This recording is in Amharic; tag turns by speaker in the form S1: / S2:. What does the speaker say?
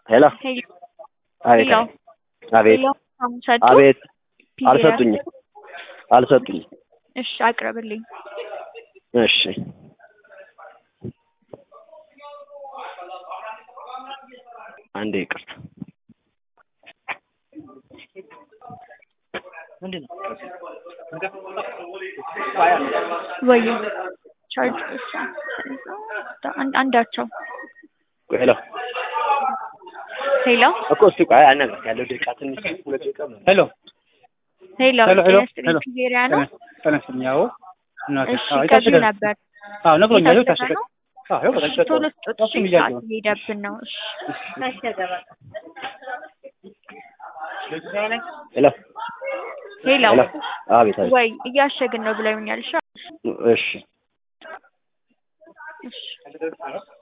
S1: ሄሎ
S2: ሄሎ
S1: አቤት
S2: ሄሎ
S1: አቤት
S2: ሄሎ አሁን ሰጡ
S1: አቤት
S2: ፒዛ
S1: አልሰጡኝም አልሰጡኝም
S2: እሺ አቅርብልኝ
S1: እሺ አንዴ ይቅርታ
S2: ወይ ቻርጅ እሺ አንድ አንዳቸው
S1: ሄሎ
S2: ሄሎ
S1: እኮ እስቲ ቆይ አናግራት ያለው ደቂቃ ትንሽ ሁለት ደቂቃ ነው
S3: ሄሎ
S2: ሄሎ
S3: ሄሎ ሄሎ
S2: ጤና
S3: ሄሎ
S2: ይስጥልኝ ፒዜሪያ ነው
S3: ተነስልኝ። አዎ እናቴ
S2: እሺ
S3: አዎ
S2: ከዚህ
S3: የታሸገ ነው።
S2: ነበር
S3: አዎ ነግሮኛል። ይኸው
S2: የታሸገ
S3: ታሸገ
S2: ነው
S3: አዎ ይኸው
S2: እሺ
S3: ታሸገ
S2: ቶሎ ስጡት እሺ
S3: እሱም
S2: ሰዓት
S3: እያየሁ ነው።
S2: እየሄደብን ነው እሺ
S1: ሄሎ
S2: ሄሎ
S1: ሄሎ አቤት አቤት
S2: ወይ እያሸግን ነው ብለውኛል እሺ
S1: እሺ
S2: እሺ